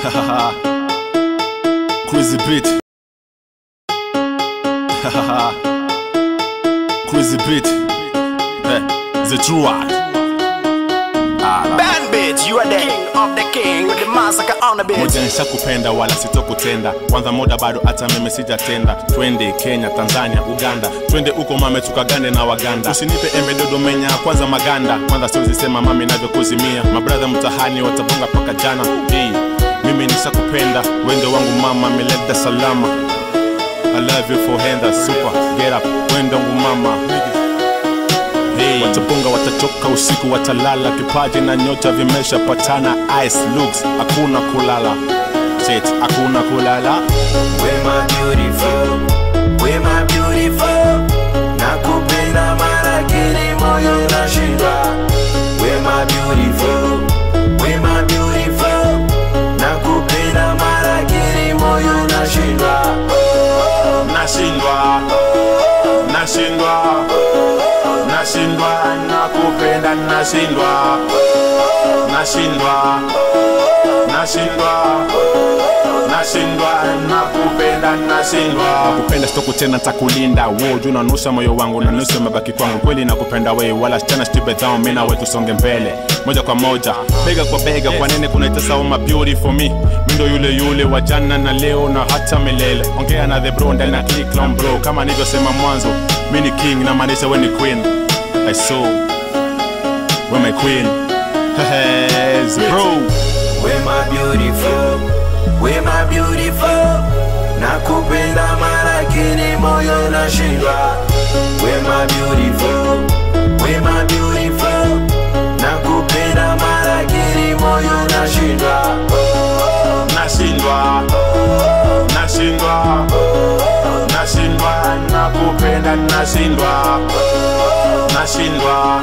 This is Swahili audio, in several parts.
Crazy beat. Crazy beat. Eh, the true one. Ah, Band bitch, you are the king of the king with the massacre on the beat. moja nishakupenda wala sitokutenda kwanza muda bado hata mimi sijatenda twende kenya tanzania uganda twende uko mame tukagande na waganda usinipe embe dodomenya kwanza maganda kwanza siwezisema mami navyokuzimia mabradha mtahani watabonga paka jana hey, mimi nishakupenda wendo wangu mama mileta salama I love you for hand super get up wendo wangu mama Hey. Watapunga watachoka usiku watalala, kipaji na nyota vimeshapatana. Ice looks hakuna kulala, shit hakuna kulala. We my beautiful, we my beautiful Nakupenda mara kili moyo inashindwa We my beautiful, we my beautiful Nakupenda mara kili moyo inashindwa Nashindwa, nashindwa, nashindwa, nakupenda, nashindwa, nashindwa, nashindwa, nashindwa, nakupenda, nashindwa. Kupenda sitoku tena, takulinda wo juu nanusha moyo wangu na nusu mabaki kwangu. Kweli nakupenda we, wala tena stupid down, mimi nawe tusonge mbele moja kwa moja, bega kwa bega. Kwa nini kunaitesa uma beauty for me? Mimi ndo yule yule wa jana na leo na hata milele. Ongea na the bro ndani na click long bro, kama nilivyosema mwanzo, mimi ni king na maanisha we ni queen. I saw we my queen. Yes, bro. We my beautiful, we my beautiful Nakupenda mara kili moyo inashindwa We my beautiful, we my beautiful Nakupenda mara kili moyo inashindwa nashindwa nashindwa nashindwa nakupenda nashindwa nashindwa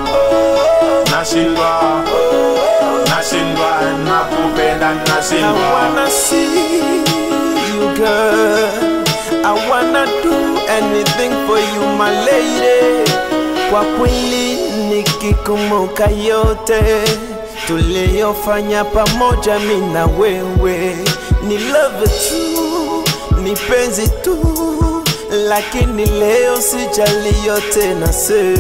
nashindwa nashindwa nakupenda I nashindwa wanna see you girl I wanna do anything for you my lady Kwa kweli nikikumbuka yote tuliyofanya pamoja mi na wewe ni love tu ni penzi tu lakini leo sijali yote na se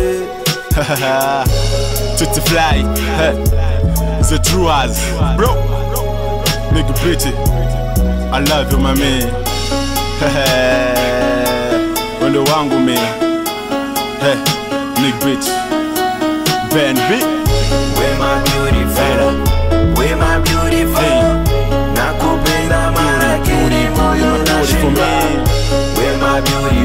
Tutti fly hey. the true as bro nigga pretty I love you my man wendo wangu me hey. nigga pretty Ben B We my beautiful, we my beautiful Hey. Nakupenda mara kili moyo Beautiful nashindwa man. We my beautiful